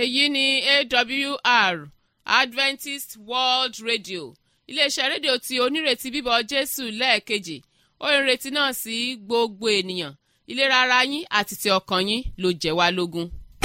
èyí ni awr adventist world radio iléeṣẹ́ rédíò tí onírètí bíbọ̀ jésù lẹ́ẹ̀kejì ó ń retí náà sí gbogbo ènìyàn ìlera ara yín àti ti ọkàn yín ló jẹ́ wá lógún.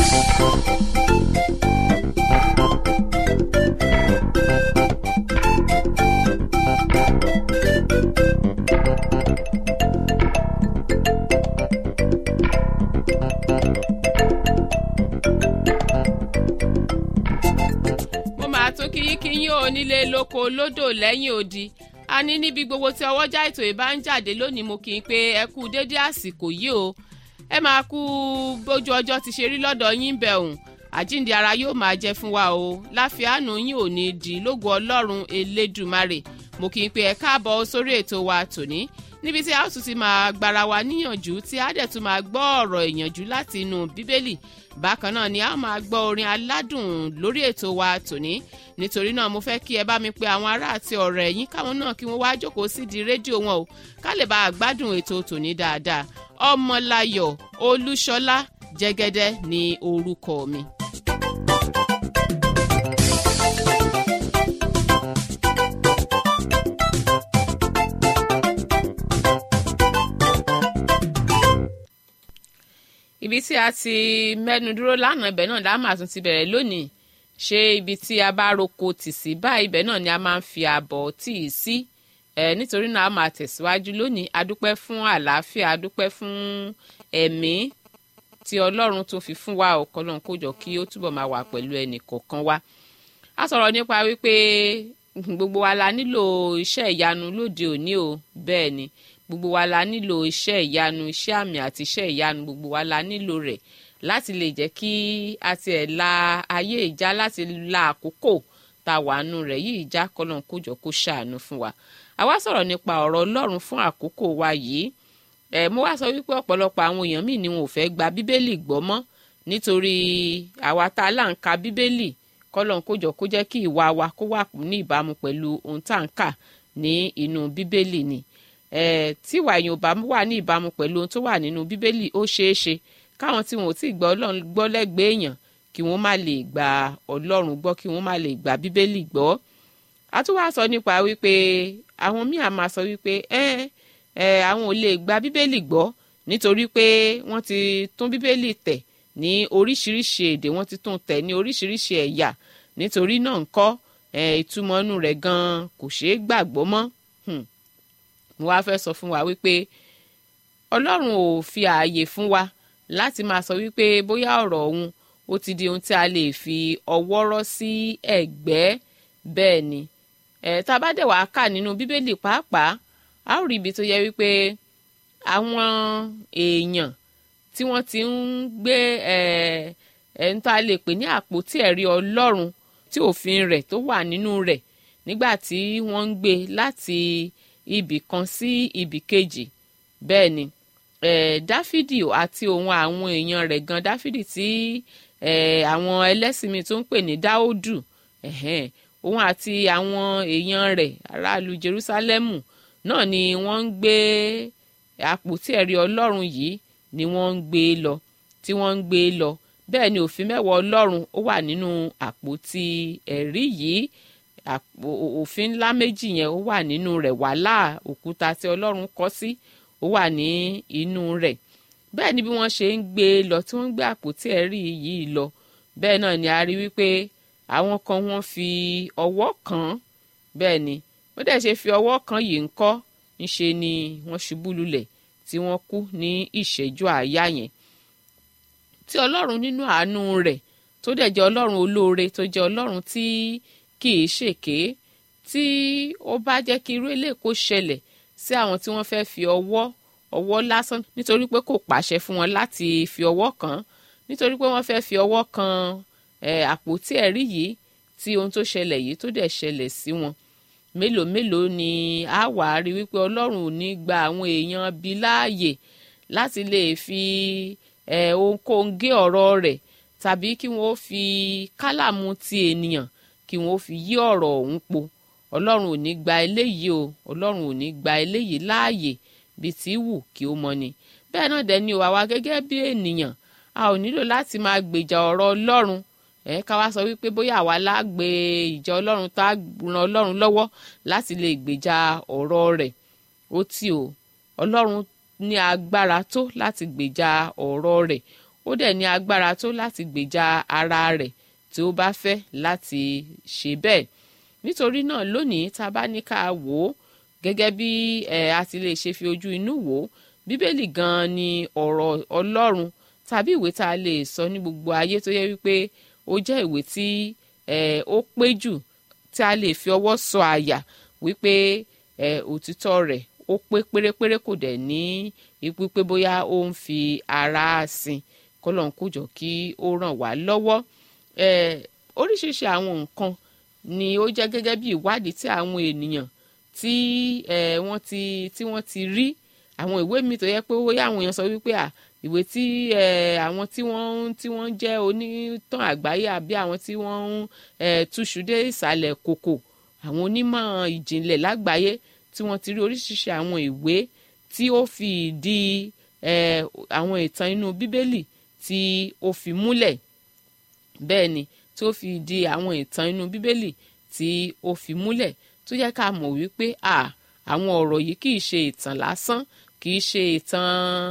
mo máa tún kíyínkíyín ò nílé lóko lódò lẹ́yìn odi a ní níbi gbogbo tí ọwọ́jà ètò ìbá ń jáde lónìí mo kì í pé ẹ kú déédé àsìkò yìí o ẹ máa kú bójú ọjọ́ ti ṣe rí lọ́dọ̀ yín bẹ̀ òun àjíǹde ara yóò máa jẹ́ fún wa o láfíàánú yín ò ní di lógo ọlọ́run elédùmarè mo kì í pé ẹ káàbọ̀ sórí ètò wa tòní níbi tí a ó tún ti máa gbára wa níyànjú tí a dẹ̀ tún máa gbọ́ ọ̀rọ̀ ìyànjú láti inú bíbélì bákan náà ni a ó máa gbọ́ orin aládùn lórí ètò wa tòní nítorí náà mo fẹ́ kí ẹ bá mi pe àwọn ará àti ọ̀rẹ́ yín káwọn náà kí wọ́n wá jókòó sídìí rédíò wọn o ká lè bá a gbádùn ètò tòní dáadáa ọmọláyọ̀ olúṣọlá jẹ́gẹ́dẹ́ ni orúkọ mi. ibi tí a ti mẹ́nu dúró lánàá ibẹ̀ náà láàmà tún ti bẹ̀rẹ̀ lónìí ṣé ibi tí a bá roko tì sí báyìí ibẹ̀ náà ni a máa ń fi àbọ̀ tì í sí ẹ̀ nítorí náà a máa tẹ̀síwájú lónìí adúpẹ́ fún àlàáfíà adúpẹ́ fún ẹ̀mí tí ọlọ́run tó fi fún wa ọ̀kọ́lọ́n kójọ kí ó túbọ̀ máa wà pẹ̀lú ẹnì kọ̀ọ̀kan wa a sọ̀rọ̀ nípa wípé gbogbo wa la nílò iṣẹ́ ìyanu lóde òní o bẹ́ẹ̀ ni gbogbo wa la nílò iṣẹ́ ìyanu iṣẹ́ àmì àti iṣẹ́ ìyanu gbogbo wa la nílò rẹ̀ láti lè jẹ́ kí a tiẹ̀ la ayé ìjà láti la àkókò tá a wà nù rẹ̀ yìí ìjà kọ́lọ́n kójọ kó ṣàánú fún wa. a wá sọ̀rọ̀ nípa ọ̀rọ̀ ọlọ́run fún àkókò wa yìí ẹ̀ mo wá sọ wípé ọ̀pọ̀lọpọ̀ àwọn èèyàn míì ni wọn ò fẹ́ gba bíbélì gbọ́ mọ́ nítorí àwa tá a là ń ka bíbélì kọ́lọ́n kójọ kó jẹ́ kí ìwà wa kó wà ní ìbámu pẹ̀lú ohun tá à ń kà ní inú bíbélì ni eh, tí ìwà èèyàn ò bá wà ní ìbámu pẹ̀lú ohun tó wà nínú bíbélì ó ṣeé ṣe káwọn tí wọn ò tí ì gbọ́ ọlọ́run gbọ́ lẹ́gbẹ̀ẹ́ èèyàn kí wọ́n má lè gba ọlọ́run gbọ́ kí wọ́n má lè gba bíbélì gbọ́. a tún wáá sọ nípa wípé àwọn míì á máa sọ wípé ẹ ẹ àwọn ò lè gba bíbélì gbọ́ nítorí pé wọ́n ti tún bíbélì tẹ̀ ní oríṣiríṣi èdè wọ́n ti tún tẹ̀ ní oríṣiríṣi ẹ̀yà nítorí náà ńkọ́ ìtumọ̀ inú rẹ̀ gan-an kò ṣeé gbàgbọ́ mọ́ mo wá fẹ́ sọ fún wa wípé ọlọ́run ò fi ààyè fún wa láti máa sọ wípé bóyá ọ̀rọ̀ òun ó ti di ohun tí a lè fi ọwọ́ rọ́ sí ẹ̀gbẹ́ bẹ́ẹ̀ ni ẹ̀ tá a bá dẹ̀ wá kà nínú bíbélì pàápàá a ó rí ibi tó yẹ wípé àwọn èèyàn tí wọ́n ti ń gbé ẹ̀ ẹ̀ ń tá a lè pè ní àpótí ẹ̀rí ọlọ́run tí òfin rẹ̀ tó wà nínú rẹ̀ nígbà tí wọ́n ń gbé láti ibì kan sí ibì kejì bẹ́ẹ̀ ni eh, dáfídì àti òun àwọn èèyàn rẹ̀ gan dáfídì tí eh, àwọn ẹlẹ́sìn mi tó ń pè ní dáódù òun àti àwọn èèyàn rẹ̀ aráàlú jerúsálẹ́mù náà ni wọ́n ń gbé àpótí ẹ̀rí ọlọ́run yìí ni wọ́n ń gbé lọ tí wọ́n ń gbé lọ bẹ́ẹ̀ ni òfin mẹ́wàá ọlọ́run ó wà nínú àpótí ẹ̀rí yìí òfin ńlá méjì yẹn ó wà nínú rẹ̀ wàhálà òkúta tí ọlọ́run kọ́ sí ó wà ní inú rẹ̀ bẹ́ẹ̀ ni bí wọ́n ṣe ń gbé e lọ tí wọ́n ń gbé àpótí ẹ̀rí yìí lọ bẹ́ẹ̀ náà ni a rí wípé àwọn kan wọ́n fi ọwọ́ kàn bẹ́ẹ̀ ni wọ́n dẹ̀ ṣe fi ọwọ́ kàn yìí ń kọ́ ńṣe ni wọ́n ṣubú lulẹ̀ tí wọ́n kú ní ìṣẹ́jú àáyá yẹn tí ọlọ́run nínú àánú rẹ̀ tó dẹ̀ jẹ́ ọlọ́run olóore tó jẹ́ ọlọ́run tí kì í ṣèké tí ó bá jẹ́ kí irú eléyìí kó ṣẹlẹ̀ sí àwọn tí wọ́n fẹ́ fi ọwọ́ ọwọ́ lásán nítorí pé kò pàṣẹ fún wọn láti fi ọwọ́ kàn nítorí pé wọ́n fẹ́ fi ọwọ́ kan àpótí ẹ̀rí yìí tí ohun tó ṣẹlẹ̀ yìí tó dẹ̀ ṣẹlẹ̀ sí wọn mélòó mélòó ni a wà á rí wípé ọlọ́run ò ní gba àwọn èèyàn bí láàyè láti lè fi ohunkóhun gé ọ̀rọ̀ rẹ̀ tàbí kí wọ́n fi kálàmù ti ènìyàn kí wọ́n fi yí ọ̀rọ̀ ọ̀hún po ọlọ́run ò ní gba eléyìí o ọlọ́run ò ní gba eléyìí láàyè bí tí wù kí ó mọ ni bẹ́ẹ̀ náà dẹ̀ ni o àwa gẹ́gẹ́ bí ènìyàn a ò nílò láti máa gbèjà ọ̀rọ̀ ọlọ́run ẹ ká wá sọ wípé bóyá àwa lágbè ìjọ ọlọ́run tá ran ọlọ́run lọ́wọ́ láti lè gbèjà ọ̀rọ̀ rẹ̀ ó tì o ọlọ́run ní agbára tó láti gbèjà ọ̀rọ̀ rẹ̀ ó dẹ̀ ní agbára tó láti gbèjà ara rẹ̀ tí ó bá fẹ́ láti ṣe bẹ́ẹ̀ nítorí náà lónìí tá a bá ní ká wò ó gẹ́gẹ́ bí ẹ̀ a ti lè ṣe fi ojú inú wò ó bíbélì gan-an ni ọ̀rọ̀ ọlọ́run tàbí ìwé tá a lè sọ ní gbogbo ayé tó yẹ wípé ó jẹ́ ìwé tí ẹ̀ ó pé jù tí a lè fi ọwọ́ sọ àyà wípé ẹ̀ òtítọ́ rẹ̀ ó pé pérépéré kò dẹ̀ ní ipú pé bóyá ó ń fi ara sin kọ́lọ́n kó jọ kí ó ràn wá lọ́wọ́ oríṣiríṣi àwọn nǹkan ni ó jẹ́ gẹ́gẹ́ bí ìwádìí tí àwọn ènìyàn tí wọ́n ti tí wọ́n ti rí àwọn ìwé mi tó yẹ pé ó yá àwọn èèyàn sọ wípé à ìwé tí àwọn tí wọ́n tí wọ́n jẹ́ onítàn àgbáyé àbí àwọn tí wọ́n ń túṣu dé ìsàlẹ̀ kòkò àwọn onímọ̀ ìjìnlẹ̀ lágbàáyé tí wọ́n ti rí oríṣiríṣi àwọn ìwé tí ó fi ìdí àwọn ìtàn inú bíbélì tí ó fi múlẹ̀ bẹ́ẹ̀ ni tí ó fi ìdí àwọn ìtàn inú bíbélì tí ó fi múlẹ̀ tó yẹ ká mọ̀ wípé à àwọn ọ̀rọ̀ yìí kì í ṣe ìtàn lásán kì í ṣe ìtàn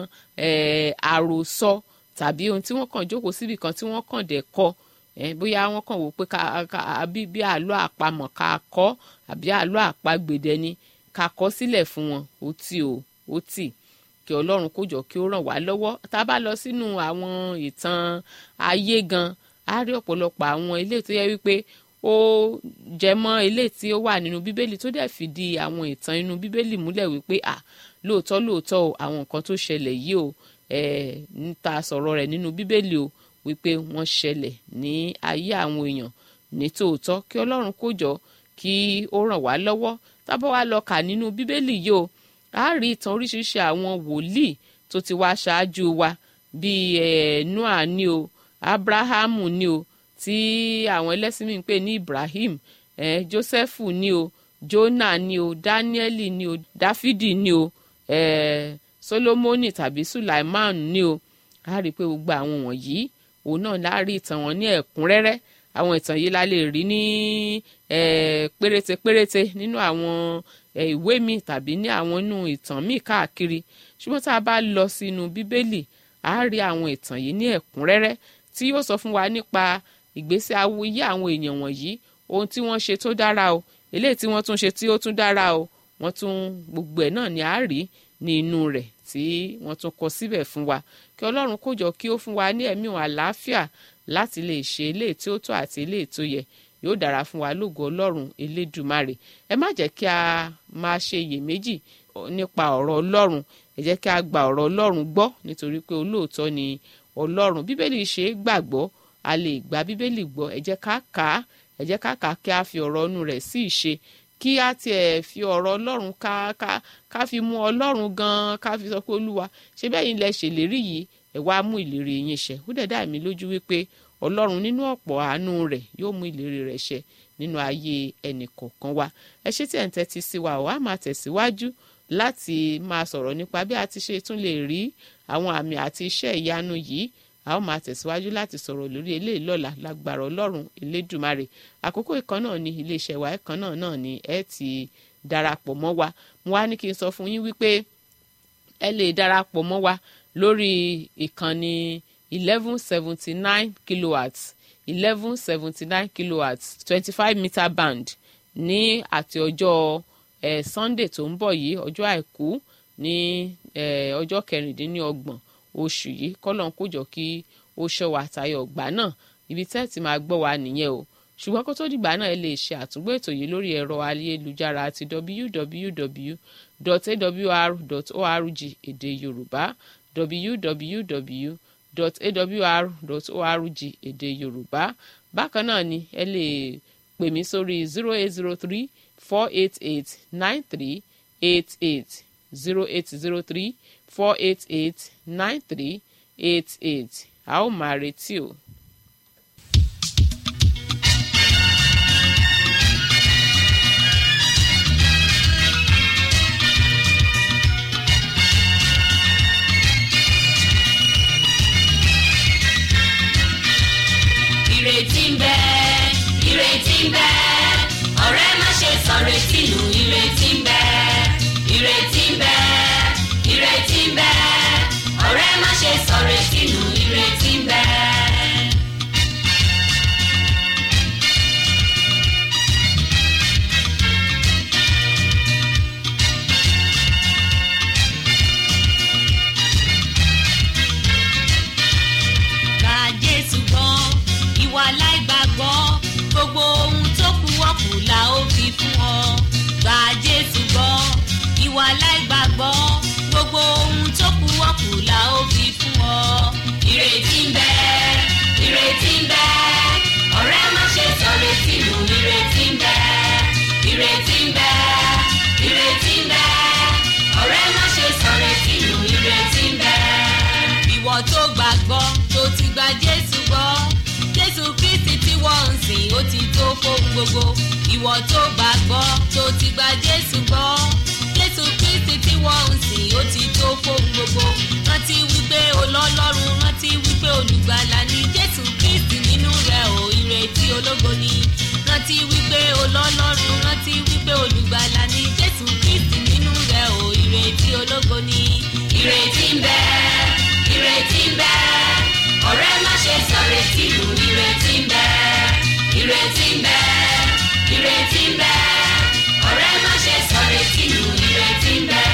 àròsọ tàbí ohun tí wọ́n kàn jókòó síbì kan tí wọ́n kàn dẹ̀ kọ bóyá wọ́n kàn wò pé àbí bí àlọ́ àpamọ̀ ká kọ́ àbí àlọ́ àpagbèdẹ ni ká kọ́ sílẹ̀ fún wọn ó tì ó ó tì kí ọlọ́run kó jọ kí ó ràn wá lọ́wọ́ tá a bá lọ sínú àwọn ìtàn ayé gan a rí ọ̀pọ̀lọpọ̀ àwọn ilé tó yẹ wípé ó jẹ mọ́ ilé tí ó wà nínú bíbélì tó dẹ̀ fìdí àwọn ìtàn inú bíbélì múlẹ̀ wípé à lóòótọ́ lóòótọ́ o àwọn nǹkan tó ṣẹlẹ̀ yìí o ẹ̀ níta sọ̀rọ̀ rẹ̀ nínú bíbélì o wípé wọ́n ṣẹlẹ̀ ní ayé àwọn èèyàn ní tòótọ́ kí ọlọ́run kó jọ kí ó ràn wá lọ́wọ́ tábọ̀ wá lọ kà nínú bíbélì yìí o a rí ìtàn oríṣiríṣi àwọn wòlíì tó ti wá ṣáájú wa bíi ẹ̀ noah ni o abrahamu ni o tí àwọn ẹlẹ́sìn mi ń pè ní ibrahim eh, joseph ni o jonah ni o danieli ni o dáfídì ni o eh, solomoni tàbí sulaiman ni o a rí i pé gbogbo àwọn wọ̀nyí òun náà la rí ìtàn wọn ní ẹ̀kúnrẹ́rẹ́ àwọn ìtàn yìí la lè rí ní péréte péréte nínú àwọn ìwé mi tàbí ní àwọn inú ìtàn míì káàkiri ṣùgbọ́n tá a bá lọ sínú bíbélì a rí àwọn ìtàn yìí ní ẹ̀kúnrẹ́rẹ́ tí yóò sọ fún wa nípa ìgbésí ayé àwọn èèyàn wọ̀nyí ohun tí wọ́n ṣe tó dára o eléyìí tí wọ́n tún ṣe tí ó tún dára o wọ́n tún gbogbo ẹ̀ náà ni a rí ní inú rẹ̀ tí wọ́n tún kọ síbẹ̀ fún wa kí ọlọ́run kó jọ kí ó fún wa ní ẹ̀mí wọn àlàáfíà láti lè ṣe eléyìí tí ó tó àti eléyìí tó yẹ yóò dára fún wa lógo ọlọ́run elédùmarè ẹ má jẹ́ kí a máa ṣe iyèméjì nípa ọ̀rọ̀ ọlọ́run ẹ jẹ́ kí a gba ọ̀rọ̀ ọlọ́run gbọ́ nítorí pé olóòótọ́ ni ọlọ́run bíbélì ṣe é gbàgbọ́ a lè gba bíbélì gbọ́ ẹ jẹ́ ká kà á ẹ jẹ́ ká kà á kí a fi ọ̀rọ̀ ọnu rẹ̀ sí ìṣe kí a tiẹ̀ fi ọ̀rọ̀ ọlọ́run ká ká ká fi mú ọlọ́run gan-an ká fi sọ pé olúwa ṣé bẹ́ẹ̀ yín lẹ ṣèlérí yìí ẹ wá mú ìlérí yín ṣẹ ó dẹ̀ dá mi lójú wípé ọlọ́run nínú ọ̀pọ̀ àánú rẹ̀ yóò mú ìlérí rẹ̀ ṣẹ nínú ayé ẹnì kọ̀ọ̀kan wa ẹ ṣé tí ẹ̀ ń tẹ́tí sí wa ọ̀ á máa tẹ̀síwájú láti máa sọ̀rọ̀ nípa bí a ti ṣe tún lè rí àwọn àmì àti iṣẹ́ ìyanu yìí a ó máa tẹ̀síwájú láti sọ̀rọ̀ lórí eléyìí lọ́la lágbára ọlọ́run elédùmarè àkókò ìkan náà ni iléeṣẹ́ wa ìkan náà náà ni ẹ ti darapọ̀ mọ́ wa mo wá ní kí n sọ fún yín wípé ẹ lè darapọ̀ mọ́ wa lórí ìkànnì eleven seventy nine kilowatts eleven seventy nine kilowatts twenty five meter band ní àti ọjọ́ eh, sunday tó ń bọ̀ yìí ọjọ́ àìkú ní eh, ọjọ́ kẹrìndínlọ́gbọ̀n oṣù yìí kọ́lọ́n kó jọ kí ó ṣọ́ wa tayọ ọgbà náà ibi tẹ́ ti máa gbọ́ wa nìyẹn o ṣùgbọ́n kó tó dìgbà náà ẹ lè ṣe àtúngbò ètò yìí lórí ẹ̀rọ ayélujára àti www.awr.org èdè yorùbá www.awr.org èdè yorùbá bákan náà ni ẹ lè pè mí sórí zero eight zero three four eight eight nine three eight eight zero eight zero three four eight eight nine three eight eight a ó máa retí o. ìrètí sọ̀rètí nù ìrètí ń bẹ ìrètí ń bẹ ìrètí ń bẹ ọ̀rẹ́ má ṣe sọ̀rètí nù ìrètí ń bẹ. gba jésù gbọ́ ìwà láìgbàgbọ́ gbogbo ohun tó kù wọ́pù la ó fi fún ọ. gba jésù gbọ́ ìwà láìgbàgbọ́ gbogbo ohun tó kù wọ́pù la ó fi fún ọ. ìrètí ń bẹ ìrètí ń bẹ ọ̀rẹ́ má ṣe sọ̀rètí nù ìrètí ń bẹ ìrètí ń bẹ ìrètí ń bẹ ọ̀rẹ́ má ṣe sọ̀rètí nù ìrètí ń bẹ ìwọ tó gbàgbọ́ tó ti gba jésù gbọ́ jésù kristi tí wọ́n ń sìn ó ti tó fóun gbogbo ìwọ tó gbàgbọ́ tó ti gba jésù gbọ́ jésù kristi tí wọ́n ń sìn ó ti tó fóun gbogbo rántí wípé olọ́lọ́run rántí wípé olùgbàlà ni jésù kristi nínú rẹ̀ ò ìrètí ológo ni rántí wípé olọ́lọ́run rántí wípé olùgbàlà ni jésù kristi nínú rẹ̀ ò ìrètí ológo ni ìrètí ń bẹ ìrètí ń bẹ ọ̀rẹ́ má ṣe sọ̀rètí nù ìrètí ń bẹ ìrètí ń bẹ ìrètí ń bẹ ọ̀rẹ́ má ṣe sọ̀rètí nù ìrètí ń bẹ.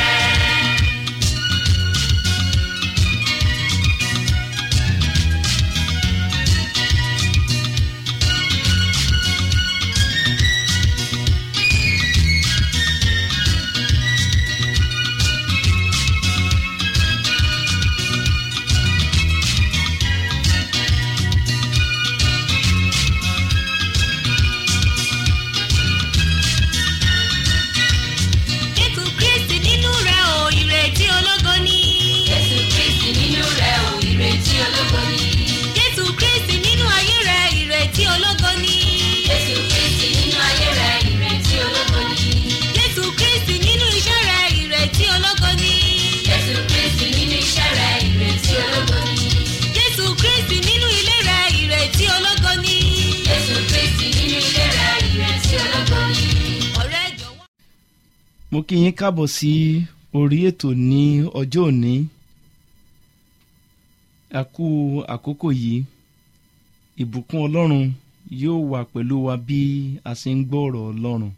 jésù kristi nínú rẹ̀ ò ìrètí ológo ni. jésù kristi nínú rẹ̀ ò ìrètí ológo ni. jésù kristi nínú ayé rẹ̀ ìrètí ológo ni. jésù kristi nínú ayé rẹ̀ ìrètí ológo ni. jésù kristi nínú iṣẹ́ rẹ̀ ìrètí ológo ni. jésù kristi nínú iṣẹ́ rẹ̀ ìrètí ológo ni. jésù kristi nínú ilé rẹ̀ ìrètí ológo ni. jésù kristi nínú ilé rẹ̀ ìrètí ológo ni. ọ̀rẹ́ jọ̀wọ́. mo kí yín káàbọ̀ sí orí ètò ní ọjọ́ òní a kú àkókò yìí ìbùkún ọlọ́run yóò wà pẹ̀lú wa bí a ṣe ń gbọ́ ọ̀rọ̀ ọlọ́run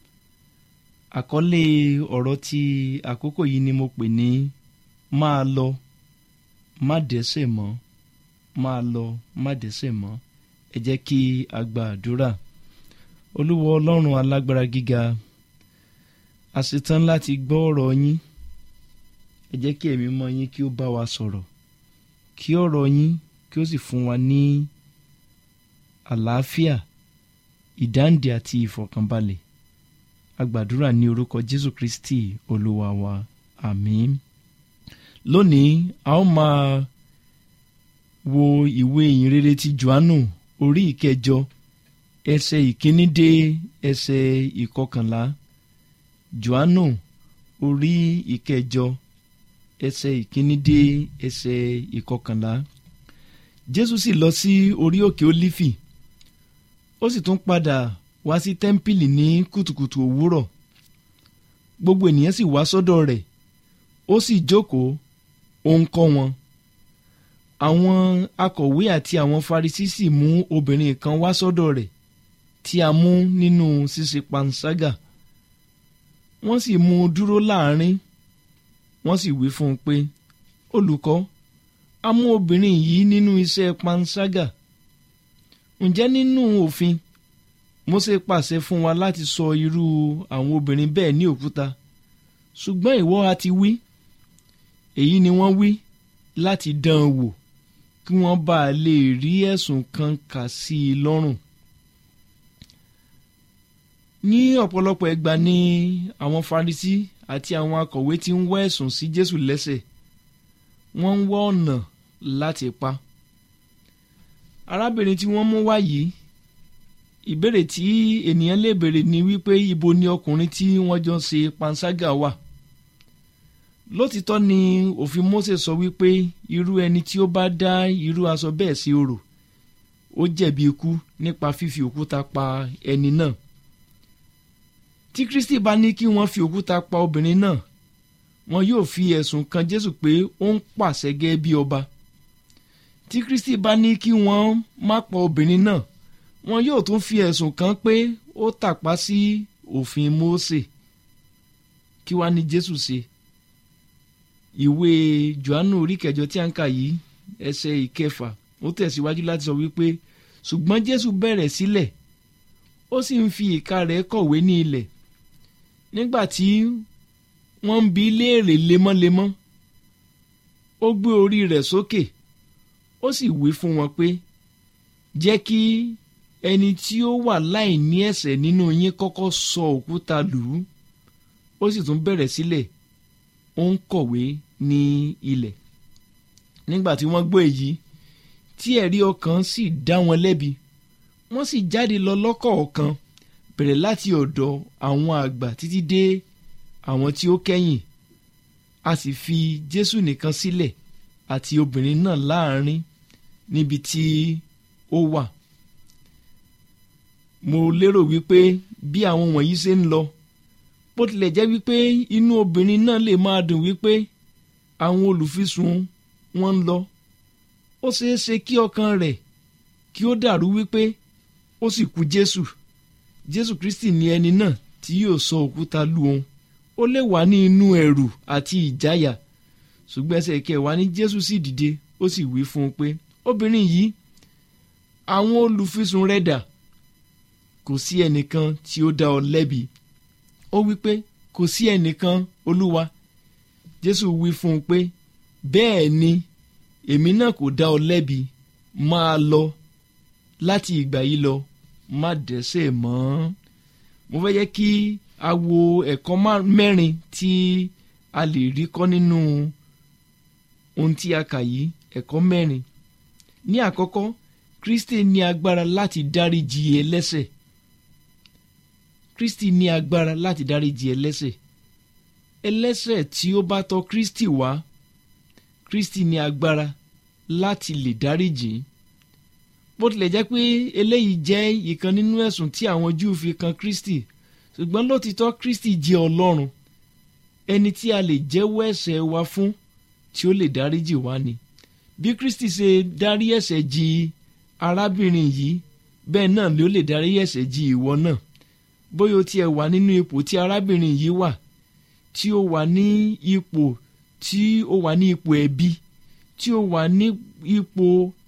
àkọlé ọ̀rọ̀ ti àkókò yìí ni mo pè ní máa lọ má dẹ́sẹ̀ mọ́ máa lọ má dẹ́sẹ̀ mọ́ ẹ jẹ́ kí a gba àdúrà olúwa ọlọ́run alágbára gíga a ṣetán láti gbọ́ ọ̀rọ̀ yín ẹ jẹ́ kí ẹ̀mí mọ́ yín kí ó bá wa sọ̀rọ̀ kí ọ̀rọ̀ yín kí ó sì fún wa ní àlàáfíà ìdáǹdè àti ìfọ̀kànbalẹ̀ a gbàdúrà ní orúkọ jésù kristi olúwa wa àmín lónìí a ó máa wo ìwé ìyìnrere ti johannu orí ìkẹjọ ẹsẹ̀ ìkíní dé ẹsẹ̀ ìkọkànlá johannu orí ìkẹjọ ẹsẹ̀ ìkíní dé ẹsẹ̀ ìkọkànlá jésù sì lọ sí orí òkè ólífì ó sì tún padà wá sí tẹ́ḿpìlì ní kùtùkùtù òwúrọ̀ gbogbo ènìyàn sì wá sọ́dọ̀ rẹ̀ ó sì jókòó ó ń kọ́ wọn àwọn akọ̀wé àti àwọn farisí sì mú obìnrin kan wá sọ́dọ̀ rẹ̀ tí a mú nínú ṣíṣe panṣágà wọ́n sì mú un dúró láàrin wọ́n sì wí fún un pé olùkọ́ a mú obìnrin yìí nínú iṣẹ́ panṣágà ǹjẹ́ nínú òfin Mósè pàṣẹ fún wa láti sọ irú àwọn obìnrin bẹ́ẹ̀ ní òkúta ṣùgbọ́n ìwọ a ti wí èyí ni wọ́n wí láti dán an wò kí wọ́n bá a lè rí ẹ̀sùn kan kà sí i lọ́rùn ní ọ̀pọ̀lọpọ̀ ẹgbà ni àwọn Farisí àti àwọn akọ̀wé ti ń wá ẹ̀sùn sí Jésù lẹ́sẹ̀ wọ́n ń wá ọ̀nà láti pa arábìnrin tí wọ́n mú wá yìí ìbéèrè tí ènìyàn lè béèrè ni wípé ibo ni ọkùnrin tí wọ́n jọ ń ṣe panṣágà wà lótìtọ́ ni òfin Mósè sọ wípé irú ẹni tí ó bá dá irú aṣọ bẹ́ẹ̀ sí orò ó jẹ̀bi ikú nípa fífi òkúta pa ẹni náà tí kristi bá ní kí wọ́n fi òkúta pa obìnrin náà wọn yóò fi ẹ̀sùn kan jésù pé ó ń pàṣẹ gẹ́gẹ́ bí ọba tí kristi bá ní kí wọ́n má pa obìnrin náà wọn yóò tún fi ẹ̀sùn kan pé ó tàpá sí òfin mósè kí wàá ní jésù ṣe ìwé johannu orí kẹjọ tí a ń kà yìí ẹsẹ̀ ìkẹfà ó tẹ̀síwájú láti sọ wípé ṣùgbọ́n jésù bẹ̀rẹ̀ sílẹ̀ ó sì ń fi ìka rẹ̀ kọ̀wé ní ilẹ̀ nígbà tí wọ́n ń bi léèrè lemọ́lemọ́ ó gbé orí rẹ̀ sókè ó sì wí fún wọn pé jẹ́ kí ẹni tí ó wà láì ní ẹ̀ṣẹ̀ nínú yín kọ́kọ́ sọ òkúta lù ú ó sì tún bẹ̀rẹ̀ sílẹ̀ ó ń kọ̀wé ní ilẹ̀ nígbà tí wọ́n gbọ́ èyí tí ẹ̀rí ọkàn sì dá wọn lẹ́bi wọ́n sì jáde lọ lọ́kọ̀ọ̀kan bẹ̀rẹ̀ láti ọ̀dọ̀ àwọn àgbà títí dé àwọn tí ó kẹ́yìn a sì fi jésù nìkan sílẹ̀ àti obìnrin náà láàrin níbi tí ó wà mo lérò wípé bí àwọn wọ̀nyí ṣe ń lọ bó tilẹ̀ jẹ́ wípé inú obìnrin náà lè máa dùn wípé àwọn olùfisùn wọn ń lọ ó ṣeé ṣe kí ọkàn rẹ̀ kí ó dàrú wípé ó sì kú jésù jésù kristi ni ẹni náà tí yóò sọ òkúta lu òun ó lè wà ní inú ẹ̀rù àti ìjáyà ṣùgbọ́n ẹsẹ̀ kẹwàá ní jésù sì dìde ó sì wí fún un pé obìnrin yìí àwọn olùfisùn rẹ̀ dà kò sí ẹnìkan tí ó dá ọ lẹ́bi ó wí pé kò sí ẹnìkan olúwa jésù wí fún un pé bẹ́ẹ̀ ni èmi náà kò dá ọ lẹ́bi máa lọ láti ìgbà yìí lọ má dẹ́ṣẹ̀ mọ́ mo fẹ́ yẹ kí a wo ẹ̀kọ́ mẹ́rin tí a lè rí kọ́ nínú ohun tí a kà yìí ẹ̀kọ́ mẹ́rin ní àkọ́kọ́ kristi ní agbára láti dáríji ẹlẹ́ṣẹ̀ kristi ní agbára láti dáríji ẹlẹ́ṣẹ̀ ẹlẹ́ṣẹ̀ tí ó bá tọ̀ kristi wá kristi ní agbára láti lè dáríjì bó tilẹ̀ jẹ́ pé eléyìí jẹ́ ìkan nínú ẹ̀sùn tí àwọn júù fi kan kristi ṣùgbọ́n lótìtọ́ kristi jẹ́ ọlọ́run ẹni tí a lè jẹ́wọ́ ẹ̀ṣẹ̀ wa fún tí ó lè dáríjì wá ni bí kristi ṣe dárí ẹ̀ṣẹ̀ jì arábìnrin yìí bẹ́ẹ̀ náà ló lè dárí ẹ̀ṣẹ̀ jì ìwọ náà bóyá o tiẹ̀ wà nínú ipò tí arábìnrin yìí wà tí ó wà ní ipò tí ó wà ní ipò ẹ̀bi tí ó wà ní ipò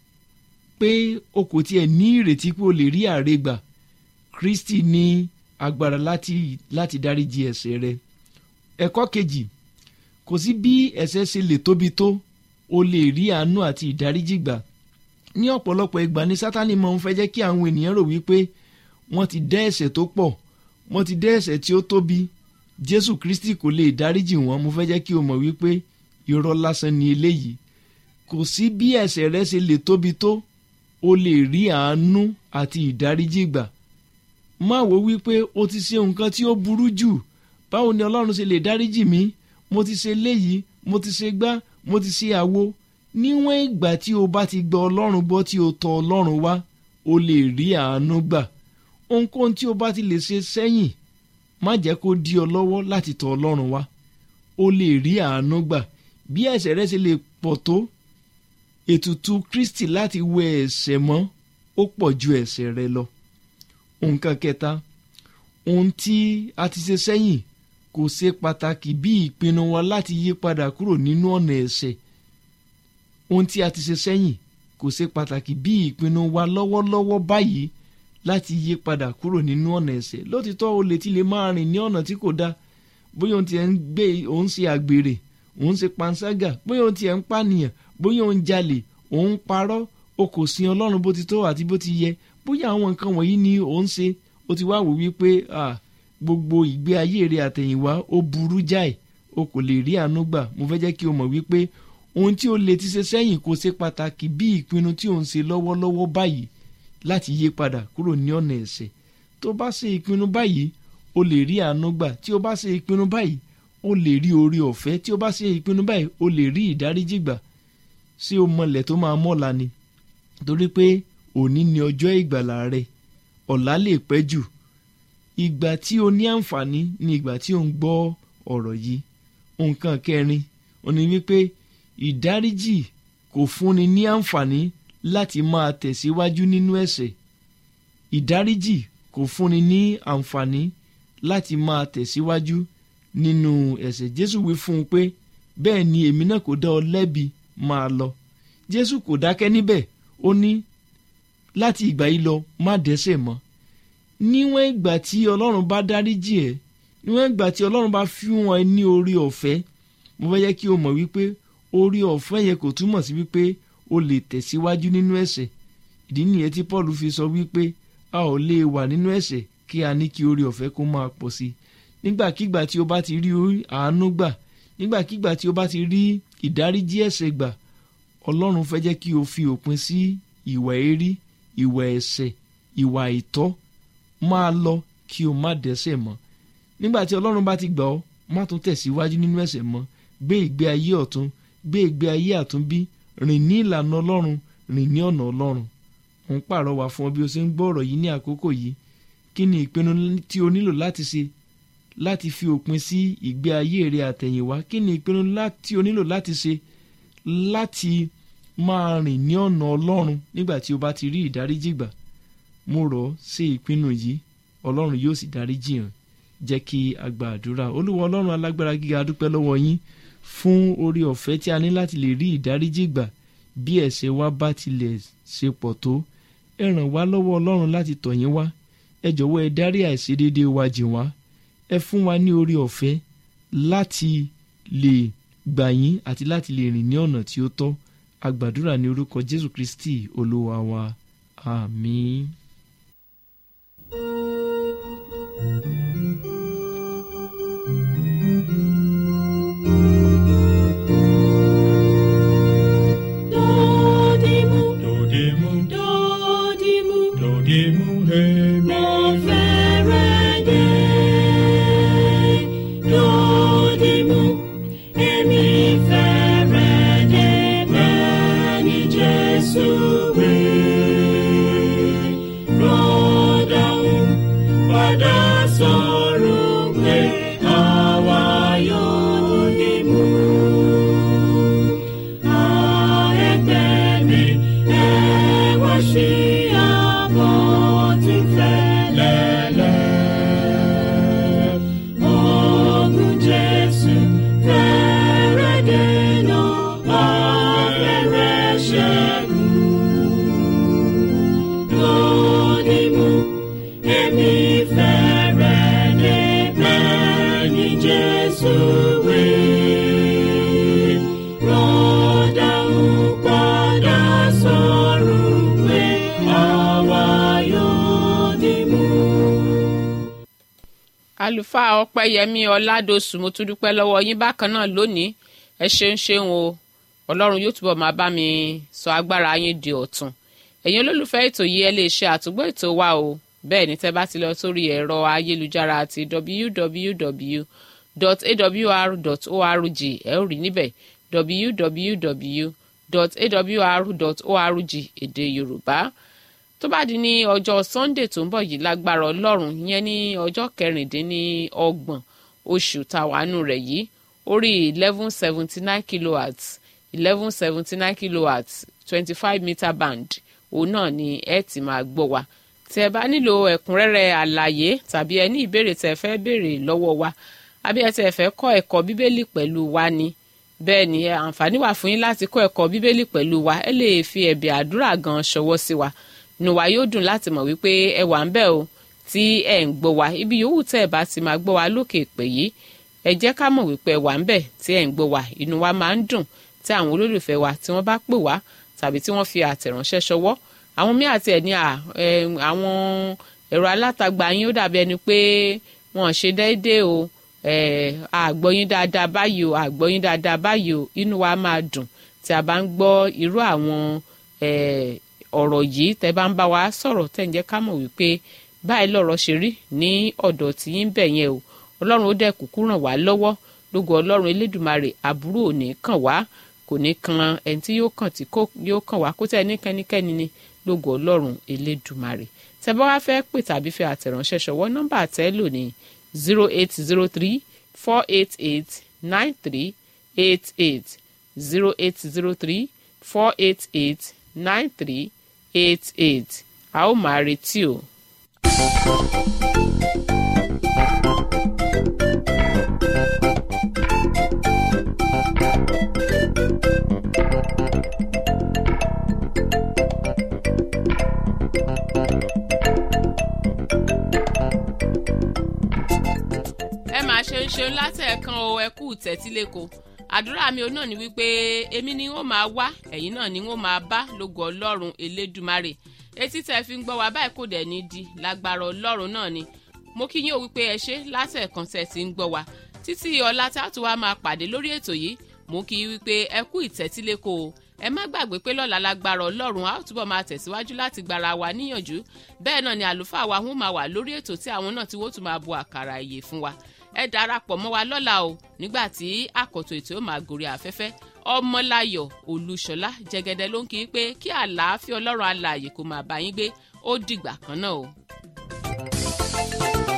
pé o kò tiẹ̀ ní ìrètí pé o lè rí àrégbà kristi ní agbára láti láti dáríji ẹ̀ṣẹ̀ rẹ ẹ̀kọ́ kejì kò sí bí ẹ̀ṣẹ̀ ṣe lè tóbi tó o lè rí àánú àti ìdáríjì gbà ní ọ̀pọ̀lọpọ̀ ìgbà ni sátani máa ń fẹ́ jẹ́ kí àwọn ènìyàn rò wípé wọ́n ti dẹ́ ẹ̀ṣẹ̀ tó pọ̀ wọ́n ti dẹ́ ẹ̀ṣẹ̀ tí ó tóbi jésù kristi kò lè dáríjì wọ́n mo fẹ́ jẹ́ kí o mọ̀ wípé irọ́ lásán ni eléyìí kò sí bí ẹ̀ṣẹ̀ rẹ ṣe lè tóbi tó o lè rí àánú àti ìdáríjì gbà má wo wípé o ti ṣe nǹkan tí ó burú jù báwo ni ọlọ́run ṣe lè dáríjì mí mo ti ṣe léyìí mo ti ṣe gbá mo ti ṣe àwo níwọ̀n ìgbà tí o bá ti gba ọlọ́run gbọ́ tí o tọ̀ ọlọ́run wá o lè rí àánú gbà ohunkóhun tí o bá ti lè ṣe sẹ́yìn má jẹ́ kó dí ọ lọ́wọ́ láti tọ̀ ọlọ́run wá o lè rí àánú gbà bí ẹ̀ṣẹ̀ rẹ ṣe lè pọ̀ tó ètùtù kristi láti wẹ ẹ̀ṣẹ̀ mọ́ ó pọ̀ ju ẹ̀ṣẹ̀ rẹ lọ nǹkan kẹta ohun tí a ti ṣe sẹ́yìn kò ṣe pàtàkì bí ìpinnu wa láti yí padà kúrò nínú ọ̀nà ẹ̀ṣẹ̀ ohun tí a ti ṣe sẹ́yìn kò ṣe pàtàkì bí ìpinnu wa lọ́wọ́lọ́wọ́ báyìí láti yí padà kúrò nínú ọ̀nà ẹ̀ṣẹ̀ lótìtọ́ o lè ti lè máa rìn ní ọ̀nà tí kò dáa bóyá ohun tí ẹ̀ ń gbé òun ṣe àgbèrè òun ṣe panṣágà bóyá ohun tí ẹ̀ ń pànìyàn bóyá òun jalè òun parọ́ o kò sin ọlọ́run bó ti tó àti bó ti yẹ bóyá àwọn nǹkan wọ̀nyí ni òun ṣe o ti wá wò wípé gbogbo ìgbé ayé rẹ àtẹ̀yìnwá ó burú jáì o kò lè rí àánú gbà mo fẹ́ jẹ́ kí o mọ̀ wípé ohun tí o lè ti ṣe sẹ́yìn kò ṣe pàtàkì bí ìpinnu tí o ń ṣe lọ́wọ́lọ́wọ́ báyìí láti yí padà kúrò ní ọ̀nà ẹ̀ṣẹ̀ tó bá ṣe ìpinnu báyìí o lè rí àánú gbà tí o bá ṣe ìpinnu báyìí o lè rí orí ọ̀fẹ́ tí o bá ṣe ìpinnu báyìí o lè rí ìdáríjì gbà ṣé o mọlẹ̀ tó máa mọ́la ni torí pé òní ni ọjọ́ ìgbàlà rẹ ọ̀la lè pẹ́ jù ìgbà tí o ní àǹfààní ni ìgbà tí o ń gbọ́ ọ̀rọ̀ yìí nǹkan kẹrin ó ní wípé ìdáríjì kò fúnni ní àǹfààní láti máa tẹ̀síwájú nínú ẹ̀ṣẹ̀ ìdáríjì kò fúnni ní àǹfààní láti máa tẹ̀síwájú nínú ẹ̀ṣẹ̀ jésù wí fún un pé bẹ́ẹ̀ ni èmi náà kò dá ọ lẹ́bi máa lọ jésù kò dákẹ́ níbẹ̀ ó ní láti ìgbà yìí lọ má dẹ́ṣẹ̀ mọ́ níwọ̀n ìgbà tí ọlọ́run bá dáríjì ẹ́ níwọ̀n ìgbà tí ọlọ́run bá fún wọn ní orí ọ̀fẹ́ mo fẹ́ yẹ kí o mọ̀ wípé orí ọ̀fẹ́ yẹn kò túmọ̀ sí wípé o lè tẹ̀síwájú nínú ẹ̀ṣẹ̀ ìdí nìyẹn tí paul fi sọ wípé a ò lè wà nínú ẹ̀ṣẹ̀ kí a ní kí orí ọ̀fẹ́ kó máa pọ̀ sí i nígbàkigbà tí o bá ti rí àánú gbà nígbàkigbà tí o bá ti rí ìdáríjì ẹ̀ṣẹ̀ gbà ọlọ́run fẹ́ jẹ́ kí o fi òpin sí ìwà èrí ìwà ẹ̀ṣẹ̀ ìwà ìtọ́ máa lọ kí o má dẹ́ṣẹ̀ mọ́ nígbà tí ọlọ́run bá ti gbà ọ́ má tún tẹ̀síwájú nínú ẹ̀ṣẹ̀ mọ́ gbé ìgbé ayé ọ̀tún gbé ìgbé ayé àtúnbí rìn ní ìlànà ọlọ́run rìn ní ọ̀nà ọlọ́run òun pàrọwà fún ọ bí o ṣe ń gbọ́ ọ̀rọ̀ yìí ní àkókò yìí kí ni ìpinnu tí o nílò láti ṣe láti fi òpin sí ìgbé ayé rẹ àtẹ̀yìnwá kí ni ìpinnu tí o nílò láti ṣe láti máa rìn ní ọ̀nà ọlọ́run nígbà tí o bá ti rí ìdáríjì gbà mo rọ̀ ọ́ sí ìpinnu yìí ọlọ́run yóò sì dáríjì hàn jẹ́ kí a gba àdúrà olúwa ọlọ́run alágbára gíga dúpẹ́ lọ́wọ́ yín fún orí ọ̀fẹ́ tí a ní láti lè rí ìdáríjì gbà bí ẹ̀ṣẹ̀ wa bá tilẹ̀ ṣe pọ̀ tó ẹ ràn wá lọ́wọ́ ọlọ́run láti tọ̀ yín wá ẹ jọ̀wọ́ ẹ dárí àìṣedéédéé wa jìn wá ẹ fún wa ní orí ọ̀fẹ́ láti lè gbà yín àti láti lè rìn ní ọ̀nà tí ó tọ́ a gbàdúrà ní orúkọ jésù kristi olúwa wa àmín. Dodimu, Dodimu, dodimu, dodimu, hemi. mo fẹ́rẹ̀ dé. Dodimu, èmi fẹ́rẹ̀ dé bẹ́ẹ̀ ni Jésù wí. Rọ́dàún padà sọ̀rọ̀ pé àwa yóò dìmú. Jesus, we rọ́dà ń padà sọ̀rọ̀ pé àwa yóò dìmú. àlùfáà ọpẹ́yẹmí ọládọ̀sù mo tún dúpẹ́ lọ́wọ́ yín bákan náà lónìí ẹ ṣeun ṣeun o ọlọ́run yóò túbọ̀ máa bá mi sọ agbára yín di ọ̀tun ẹ̀yin olólùfẹ́ ètò yìí ẹ lè ṣe àtúgbọ́ ètò wa o bẹ́ẹ̀ ni tẹ́ bá ti lọ sórí ẹ̀rọ ayélujára àti www.awr.org ẹ ó rí níbẹ̀ www.awr.org èdè yorùbá tó bá di ní ọjọ́ sunday tó ń bọ̀ yìí lágbára ọlọ́run yẹn ní ọjọ́ kẹrìndínlọ́gbọ̀n oṣù tàwánú rẹ̀ yìí orí eleven seventy nine kilowatts eleven seventy nine kilowatts twenty five meter band òun náà ni ẹ ti máa gbọ́ wa tí ẹ bá nílò ẹ̀kúnrẹ́rẹ́ àlàyé tàbí ẹ ní ìbéèrè tẹ́ ẹ fẹ́ béèrè lọ́wọ́ wa àbí ẹ tẹ́ ẹ fẹ́ kọ́ ẹ̀kọ́ bíbélì pẹ̀lú wa ni bẹ́ẹ̀ ni àǹfààní wà fún yín láti kọ́ ẹ̀kọ́ bíbélì pẹ̀lú wa ẹ lè fi ẹ̀bẹ̀ àdúrà gan ṣọwọ́ sí wa inú wa yóò dùn láti mọ̀ wípé ẹ wà ń bẹ̀ o tí ẹ ń gbọ́ wa ibi yòówù tẹ́ ẹ bá ti máa gbọ́ wa lókè pè yìí ẹ jẹ́ ká mọ̀ wípé ẹ wà ń bẹ̀ tí ẹ ń gbọ́ wa inú wa máa ń dùn tí àwọn olólùfẹ́ wa tí wọ́n bá pè wá tàbí tí wọ́n fi àtẹ̀ránṣẹ́ ṣọwọ́ àwọn míì àti ẹ̀ ní àwọn ẹ̀rọ alátagbà yín ó dàbí ẹni pé wọ́n ṣe déédéé o àgbọ́yín dáadáa báyìí o àgbọ́yín dáadáa báyìí o inú wa máa dùn tí a bá ń gbọ́ irú àwọn ọ̀rọ̀ yìí tẹ́ bá ń bá wa sọ̀rọ̀ tẹ́ ń jẹ́ ká mọ̀ wípé báyìí lọ̀rọ̀ ṣe rí ní ọ̀dọ̀ tí yín bẹ̀ yẹn o ọlọ́run ó dẹ̀ kúkú ràn wá lọ́wọ́ lógo ọlọ́run elédùmarè àbúrò ò ní kàn wá kò ní kan ẹni tí yóò kàn tí yóò kàn wá kó tẹ ní kẹ́nikẹ́ni ni lógo ọlọ́run elédùmarè tẹ bá wá fẹ́ pè tàbí fẹ́ àtẹ̀ránṣẹ́ ṣọwọ́ nọ́mbà àtẹ́lò ní zero eight zero three four eight eight nine three eight eight zero eight zero three four eight eight nine three eight eight a ó máa retí o. ẹ máa ṣe ń ṣeun látẹ̀ẹ̀kan o ẹ kú tẹ̀tíléko àdúrà mi ò náà ni wípé èmi ni wọ́n máa wá ẹ̀yin náà ni wọ́n máa bá lógo ọlọ́run elédùmarè etí tẹ́ fi ń gbọ́ wa báyìí kò dẹ̀ ní di lágbára ọlọ́run náà ni mo kí yín o wípé ẹ ṣe látẹ̀ẹ̀kan tẹ́ ti ń gbọ́ wa títí ọ̀la tá a tún wá máa pàdé lórí ètò yìí mo kí yín wípé ẹ kú ìtẹ́tíléko o ẹ má gbàgbé pé lọ́la lágbára ọlọ́run a ó túbọ̀ máa tẹ̀síwájú láti gbára wa níyànjú bẹ́ẹ̀ náà ni àlùfáà wa ń máa wà lórí ètò tí àwọn náà ti wó tún máa bu àkàrà ìyè fún wa ẹ darapọ̀ mọ́ wa lọ́la o nígbà tí àkọ́tò ètò yóò máa gòrí afẹ́fẹ́ ọmọláyọ̀ olúṣọlá jẹgẹdẹ ló ń kí i pé kí àlàáfíà ọlọ́run alààyè kó máa bá yín gbé ó dìgbà kan náà o.